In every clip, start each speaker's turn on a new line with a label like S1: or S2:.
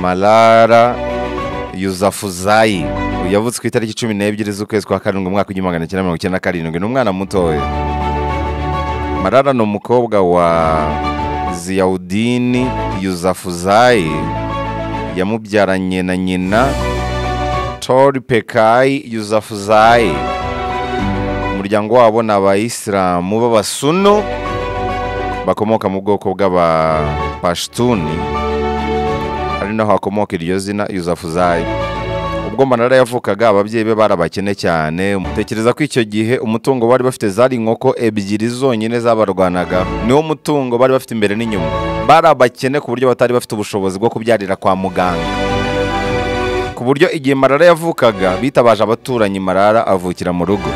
S1: malara yuzafuzayi yavutse ku itariki cumi n'ebyiri z'ukwezi kwa karindwi umwaka w'igihumbi magana cyenda mirongo icyenda na karindwi ni umwana mutoya marara ni umukobwa wa ziyawudini yuzafuzayi yamubyaranye na nyina tori pekayi yuzafuzayi umuryango wabo ni abayisilamu b'abasunu bakomoka mu bwoko bw'abapashtuni ari naho hakomoka iryo zina yuzafuzayi ubwo manara yavukaga ababyeyi be barabakene cyane tekereza ko icyo gihe umutungo bari bafite zari inkoko ebyiri zonyine zabarwanaga niwo mutungo bari bafite imbere n'inyuma bari abakene ku buryo batari bafite ubushobozi bwo kubyarira kwa muganga ku buryo igihe marara yavukaga bitabaje abaturanyi marara avukira mu rugo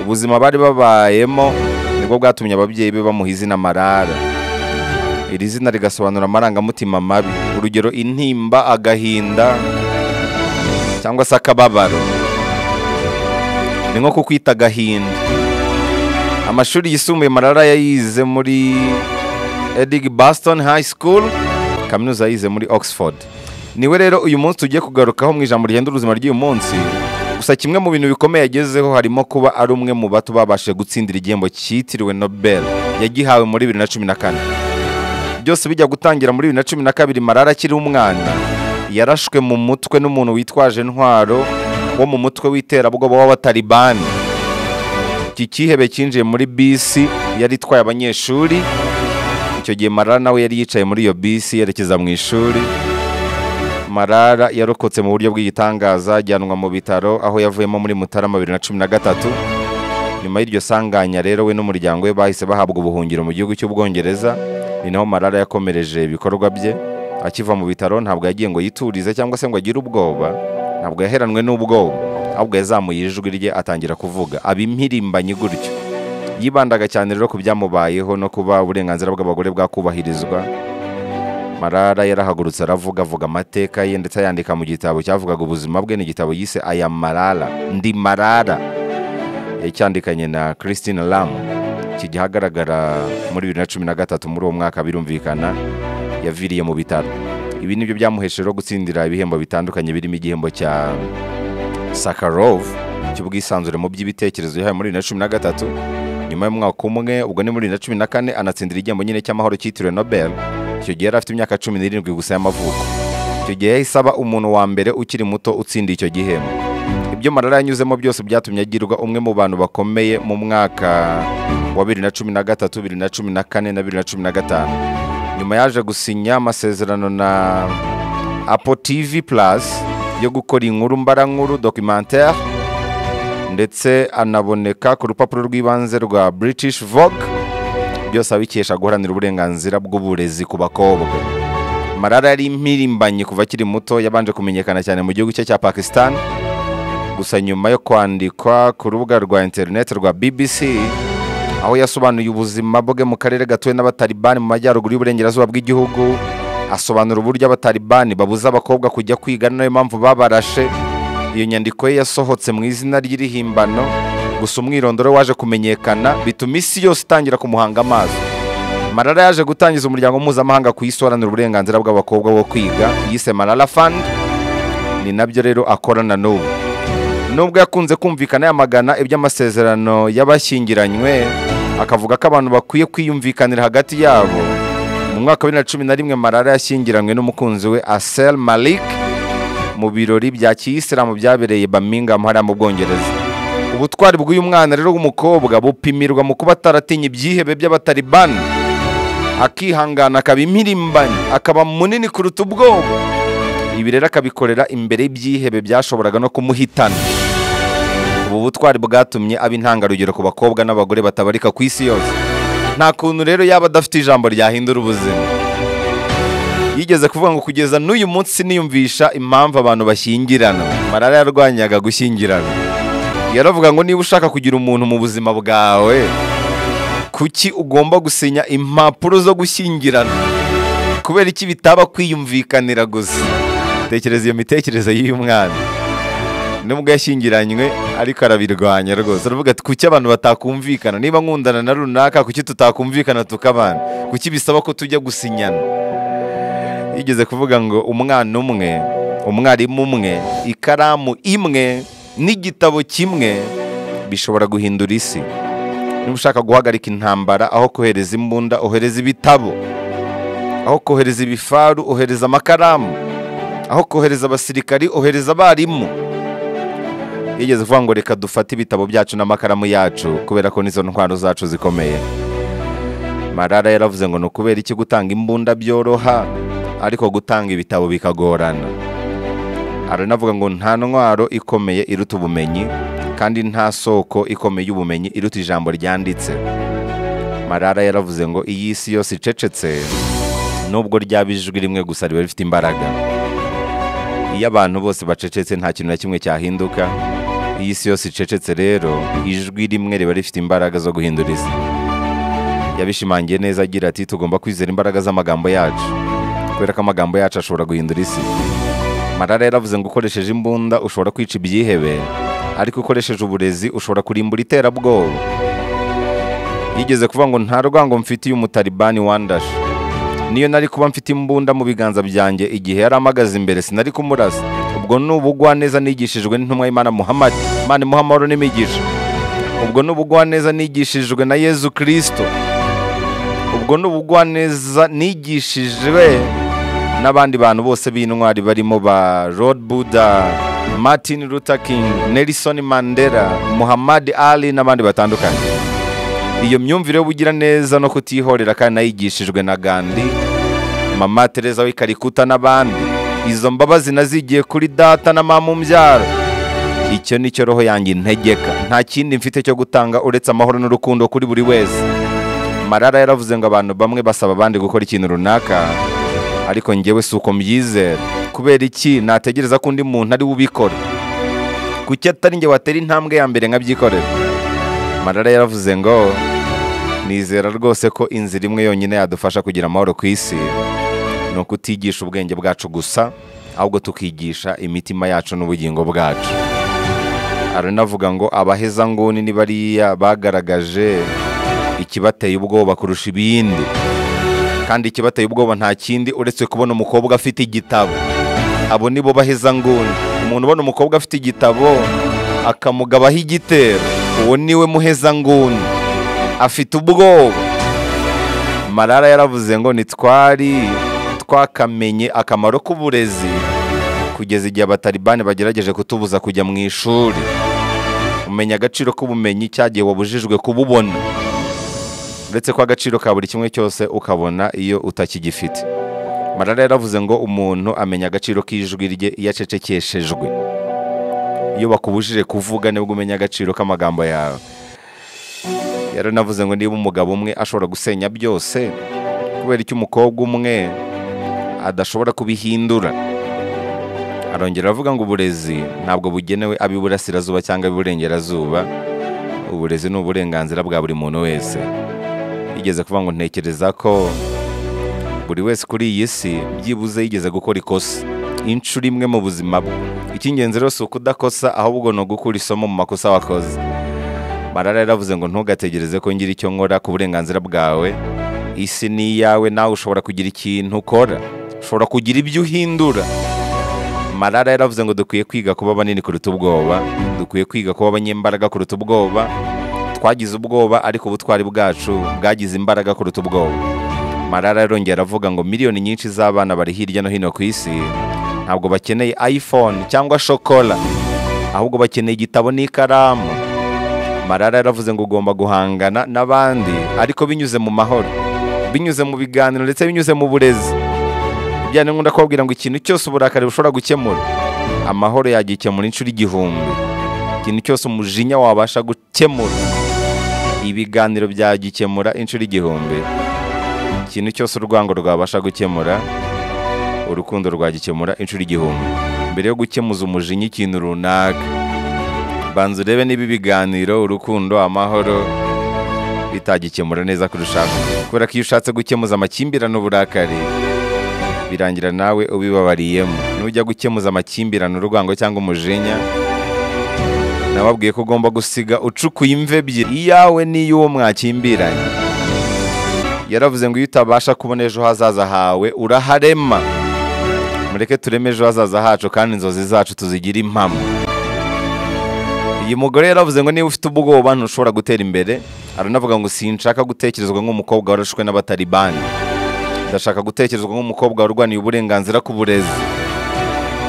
S1: ubuzima bari babayemo nibwo bwatumye ababyeyi be bamuha izina marara iri zina rigasobanura amarangamutima mabi urugero intimba agahinda cyangwa se akababaro ni nko kukwita agahinda amashuri yisumbuye marara yayize muri edig baston high school kaminuza yayize muri oxford niwe rero uyu munsi tugiye kugarukaho mu ijambo rigenda ubuzima ry'uyu munsi gusa kimwe mu bintu bikomeye yagezeho harimo kuba ari umwe mu bato babashije gutsindira igihembo cyitiriwe nobel yagihawe muri bibiri na cumi na kane byose bijya gutangira muri bibiri na cumi na kabiri marara akiri umwana yarashwe mu mutwe n'umuntu witwaje intwaro wo mu mutwe w'iterabwoba w'abatalibani iki cyihebe cyinjiye muri bisi yari itwaye abanyeshuri icyo gihe marara nawe yari yicaye muri iyo bisi yerekeza mu ishuri marara yarokotse mu buryo bw'igitangaza ajyanwa mu bitaro aho yavuyemo muri mutarama bibiri na cumi na gatatu nyuma y'iryo sanganya rero we n'umuryango we bahise bahabwa ubuhungiro mu gihugu cy'ubwongereza ni naho marara yakomereje ibikorwa bye akiva mu bitaro ntabwo yagiye ngo yiturize cyangwa se ngo agire ubwoba ntabwo yaheranwe n'ubwoba ahubwo yazamuye ijwi rye atangira kuvuga abimpirimbanyi gutyo yibandaga cyane rero ku byamubayeho no kuba uburenganzira bw'abagore bwakubahirizwa marara yarahagurutse aravuga avuga amateka ye ndetse ayandika mu gitabo cyavugaga ubuzima bwe ni igitabo yise aya marara ndi marara yacyandikanye na christine lam kijya ahagaragara muri bibiri na cumi na gatatu muri uwo mwaka birumvikana yaviriye mu bitaro ibi nibyo byamuhesheje rero gutsindira ibihembo bitandukanye birimo igihembo cya sakarov cy'ubwisanzure mu by'ibitekerezo yahawe muri bibiri na cumi na gatatu nyuma y'umwaka umwe ubwo ni muri bibiri na cumi na kane anatsindira igihembo nyine cy'amahoro cyitiriwe nobel icyo gihe yari afite imyaka cumi n'irindwi gusa y'amavuko icyo gihe yahise aba umuntu wa mbere ukiri muto utsindiye icyo gihembo ibyo marara yanyuzemo byose byatumye agirwa umwe mu bantu bakomeye mu mwaka wa bibiri na cumi na gatatu bibiri na cumi na kane na bibiri na cumi na gatanu nyuma yaje gusinya amasezerano na apo tv plus yo gukora inkuru mbarankuru documentaire ndetse anaboneka ku rupapuro rw'ibanze rwa british vogue byose abikesha guharanira uburenganzira bw'uburezi ku bakobwa marara yari impirimbanyi kuva akiri muto yabanje kumenyekana cyane mu gihugu cye cya pakistan gusa nyuma yo kwandikwa ku rubuga rwa interineti rwa bbc aho yasobanuye ubuzima bwe mu karere gatuwe n'abatalibani mu majyaruguru y'uburengerazuba bw'igihugu asobanura uburyo abatalibani babuza abakobwa kujya kwiga ari nayo mpamvu babarashe iyo nyandiko ye yasohotse mu izina ry'irihimbano gusa umwirondoro waje kumenyekana bituma isi yose itangira kumuhanga amaso marara yaje gutangiza umuryango mpuzamahanga ku isi uharanira uburenganzira bw'abakobwa wo kwiga yise marara fund ni nabyo rero akorana n'ubu nubwo yakunze kumvikana yamagana iby'amasezerano y'abashyingiranywe akavuga ko abantu bakwiye kwiyumvikanira hagati yabo mu mwaka wa bibiri na cumi na rimwe marara yashyingiranywe n'umukunzi we asel malik mu birori bya kiyisilamu byabereye birmingham hariya mu bwongereza ubutwari bw'uyu mwana rero w'umukobwa bupimirwa mu kuba ataratinya ibyihebe by'abatalibani akihangana akaba impirimbanyi akaba munini kuruta ubwoba ibi rero akabikorera imbere y'ibyihebe byashoboraga no kumuhitana ubu butwari bwatumye aba intangarugero ku bakobwa n'abagore batabarika ku isi yose nta kuntu rero yaba adafite ijambo ryahindura ubuzima yigeze kuvuga ngo kugeza n'uyu munsi niyumvisha impamvu abantu bashyingirana marara yarwanyaga gushyingirana yaravuga ngo niba ushaka kugira umuntu mu buzima bwawe kuki ugomba gusinya impapuro zo gushyingirana kubera iki bitaba kwiyumvikanira gusa tekereza iyo mitekerereze y'uyu mwana nubwo yashyingiranywe ariko arabirwanya rwose aravuga ati kuki abantu batakumvikana niba nkundana na runaka kuki tutakumvikana tukabana kuki bisaba ko tujya gusinyana yigeze kuvuga ngo umwana umwe umwarimu umwe ikaramu imwe n'igitabo kimwe bishobora guhindura isi niba ushaka guhagarika intambara aho kohereza imbunda ohereza ibitabo aho kohereza ibifaru ohereza amakaramu aho kohereza abasirikari ohereza abarimu yigeze kuvuga ngo reka dufate ibitabo byacu n'amakaramu yacu kubera ko n'izo ntwaro zacu zikomeye marara yaravuze ngo ni ukubera iki gutanga imbunda byoroha ariko gutanga ibitabo bikagorana aranavuga ngo nta ntwaro ikomeye iruta ubumenyi kandi nta soko ikomeye y'ubumenyi iruta ijambo ryanditse marara yaravuze ngo iyi si yose icecetse nubwo ryaba ijwi rimwe gusa riba rifite imbaraga iyo abantu bose bacecetse nta kintu na kimwe cyahinduka iyi si yose icecetse rero ijwi rimwe riba rifite imbaraga zo guhindura isi yabishimangiye neza agira ati tugomba kwizera imbaraga z'amagambo yacu kubera ko amagambo yacu ashobora guhindura isi marara yaravuze ngo ukoresheje imbunda ushobora kwica ibyihebe ariko ukoresheje uburezi ushobora kurimbura iterabwoba yigeze kuvuga ngo nta rwango mfitiye umutalibani wandashe niyo nari kuba mfite imbunda mu biganza byanjye igihe yari amagaze imbere sinari kumurasa ubwo ni ubugwaneza nigishijwe n'intumwa y'imana muhamadi imana imuha amahoro n'imigisha ubwo ni ubugwaneza nigishijwe na yezu kirisito ubwo ni ubugwaneza nigishijwe n'abandi bantu bose b'intwari barimo ba Lord Buddha, Martin Luther King, Nelson Mandela, Muhammad Ali n'abandi batandukanye. Iyo myumvire y'ubugira neza no kutihorera kandi nayigishijwe na Gandhi, Mama Teresa w'i Calcutta n'abandi. Izo mbabazi nazigiye kuri data na mama umbyara. Icyo nicyo roho yanjye integeka. Nta kindi mfite cyo gutanga uretse amahoro n'urukundo kuri buri wese. Marara yaravuze ngo abantu bamwe basaba abandi gukora ikintu runaka ariko ngewe si uko mbyizera kubera iki nategereza ko undi muntu ari we ubikora kuki atari nge watera intambwe ya mbere nkabyikorera marara yaravuze ngo nizera rwose ko inzira imwe yonyine yadufasha kugira amahoro ku isi ni ukutigisha ubwenge bwacu gusa ahubwo tukigisha imitima yacu n'ubugingo bwacu aranavuga ngo abaheza nguni ni bariya bagaragaje ikibateye ubwoba kurusha ibindi kandi ikibateye ubwoba nta kindi uretse kubona umukobwa afite igitabo abo nibo baheza nguni umuntu ubona umukobwa afite igitabo akamugabaho igitero uwo niwe muheza nguni afite ubwoba marara yaravuze ngo ntitwari twakamenye akamaro k'uburezi kugeza igihe abatalibani bagerageje kutubuza kujya mu ishuri umenya agaciro k'ubumenyi cyagiye wabujijwe kububona uretse ko agaciro ka buri kimwe cyose ukabona iyo utakigifite marara yaravuze ngo umuntu amenya agaciro k'ijwi rye iyo acecekeshejwe iyo bakubujije kuvuga nibwo umenya agaciro k'amagambo yawe yaranavuze ngo niba umugabo umwe ashobora gusenya byose kubera icyo umukobwa umwe adashobora kubihindura arongera aravuga ngo uburezi ntabwo bugenewe ab'iburasirazuba cyangwa ab'iburengerazuba uburezi ni uburenganzira bwa buri muntu wese yigeze kuvuga ngo ntekereza ko buri wese kuri iyi si byibuze yigeze gukora ikosa inshuro imwe mu buzima bwe icy'ingenzi rero si ukudakosa ahubwo ni ugukura isomo mu makosa wakoze marara yaravuze ngo ntugategereze ko ngira icyo nkora ku burenganzira bwawe isi ni iyawe nawe ushobora kugira ikintu ukora ushobora kugira ibyo uhindura marara yaravuze ngo dukwiye kwiga kuba banini kuruta ubwoba dukwiye kwiga kuba abanyembaraga kuruta ubwoba twagize ubwoba ariko ubutwari bwacu bwagize imbaraga kuruta ubwoba marara yarongera aravuga ngo miliyoni nyinshi z'abana bari hirya no hino ku isi ntabwo bakeneye iphone cyangwa shokora ahubwo bakeneye igitabo n'ikaramu marara yaravuze ngo ugomba guhangana n'abandi ariko binyuze mu mahoro binyuze mu biganiro ndetse binyuze mu burezi byane nkunda kubabwira ngo ikintu cyose uburakari bushobora gukemura amahoro yagikemura inshuro igihumbi ikintu cyose umujinya wabasha gukemura ibiganiro byagikemura inshuro igihumbi ikintu cyose urwango rwabasha gukemura urukundo rwagikemura inshuro igihumbi mbere yo gukemuza umujinya ikintu runaka banza urebe niba ibiganiro urukundo amahoro bitagikemura neza kurushaho kubera ko iyo ushatse gukemuza amakimbirane uburakari birangira nawe ubibabariyemo nujya gukemuza amakimbirane urwango cyangwa umujinya nababwiye ko ugomba gusiga ucukuye imve ebyiri iyawe n'iy'uwo mwakimbiranye yaravuze ngo iyo utabasha kubona ejo hazaza hawe uraharema mureke tureme ejo hazaza hacu kandi inzozi zacu tuzigire impamo uyu mugore yaravuze ngo niba ufite ubwoba ntushobora gutera imbere aranavuga ngo sinshaka gutekerezwa nk'umukobwa warashwe n'abataribani ndashaka gutekerezwa nk'umukobwa warwaniye uburenganzira ku burezi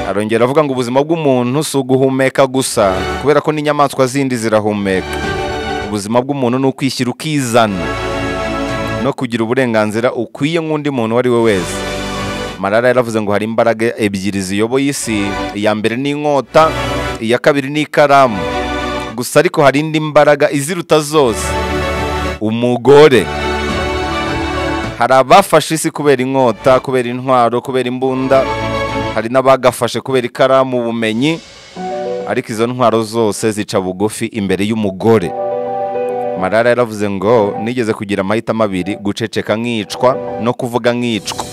S1: arongera avuga ngo ubuzima bw'umuntu si uguhumeka gusa kubera ko n'inyamaswa zindi zirahumeka ubuzima bw'umuntu ni ukwishyira ukizana no kugira uburenganzira ukwiye nk'undi muntu uwo ari we wese marara yaravuze ngo hari imbaraga ebyiri ziyoboye isi iya mbere ni inkota iya kabiri ni ikaramu gusa ariko hari indi mbaraga iziruta zose umugore hari abafashe isi kubera inkota kubera intwaro kubera imbunda hari n'abagafashe kubera ikaramu ubumenyi ariko izo ntwaro zose zica bugufi imbere y'umugore marara yaravuze ngo nigeze kugira amahitamo abiri guceceka nkicwa no kuvuga nkicwa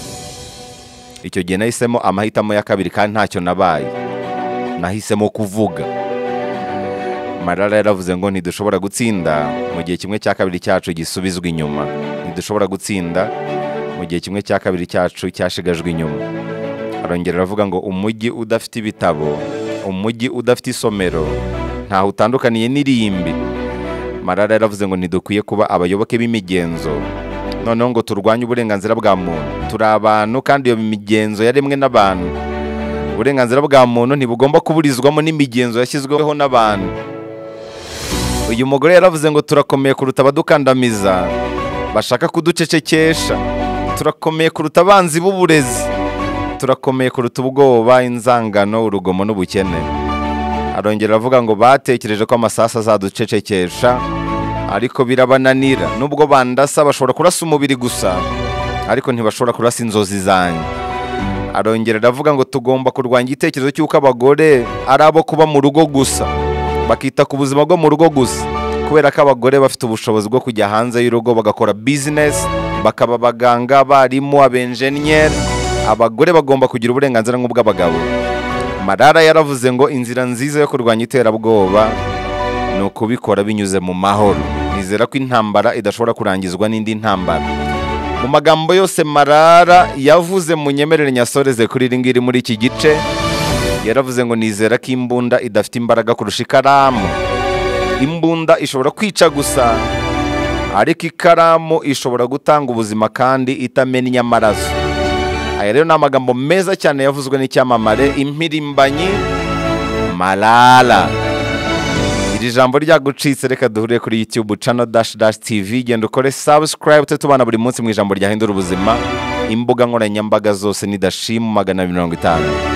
S1: icyo gihe nahisemo amahitamo ya kabiri kandi ntacyo nabaye nahisemo kuvuga marara yaravuze ngo ntidushobora gutsinda mu gihe kimwe cya kabiri cyacu gisubizwa inyuma ntidushobora gutsinda mu gihe kimwe cya kabiri cyacu cyashigajwe inyuma arongera aravuga ngo umujyi udafite ibitabo umujyi udafite isomero ntaho utandukaniye n'irimbi marara yaravuze ngo ntidukwiye kuba abayoboke b'imigenzo noneho ngo turwanye uburenganzira bwa muntu turi abantu kandi iyo migenzo yaremwe n'abantu uburenganzira bwa muntu ntibugomba kuburizwamo n'imigenzo yashyizweho n'abantu uyu mugore yaravuze ngo turakomeye kuruta abadukandamiza bashaka kuducecekesha turakomeye kuruta abanzi b'uburezi turakomeye kuruta ubwoba inzangano urugomo n'ubukene arongera aravuga ngo batekereje ko amasasu azaducecekesha ariko birabananira nubwo bandasa bashobora kurasa umubiri gusa ariko ntibashobora kurasa inzozi zanjye arongera aravuga ngo tugomba kurwanya igitekerezo cy'uko abagore ari abo kuba mu rugo gusa bakita ku buzima bwo mu rugo gusa kubera ko abagore bafite ubushobozi bwo kujya hanze y'urugo bagakora bizinesi bakaba abaganga abarimu abenjeniyeri abagore bagomba kugira uburenganzira nk'ubw'abagabo marara yaravuze ngo inzira nziza yo kurwanya iterabwoba ni ukubikora binyuze mu mahoro nizera ko intambara idashobora kurangizwa n'indi ntambara mu magambo yose marara yavuze mu nyemerere nyasoreze kuri iri ngiri muri iki gice yaravuze ngo nizera ko imbunda idafite imbaraga kurusha ikaramu imbunda ishobora kwica gusa ariko ikaramu ishobora gutanga ubuzima kandi itamennye amaraso aya rero ni amagambo meza cyane yavuzwe n'icyamamare impirimbanyi marara iri jambo ryagucitse reka duhure kuri youtube cano dash dash tv genda ukore subscribe tujye tubana buri munsi mu ijambo ryahindura ubuzima imbuga nkoranyambaga zose ni dashimu magana abiri mirongo itanu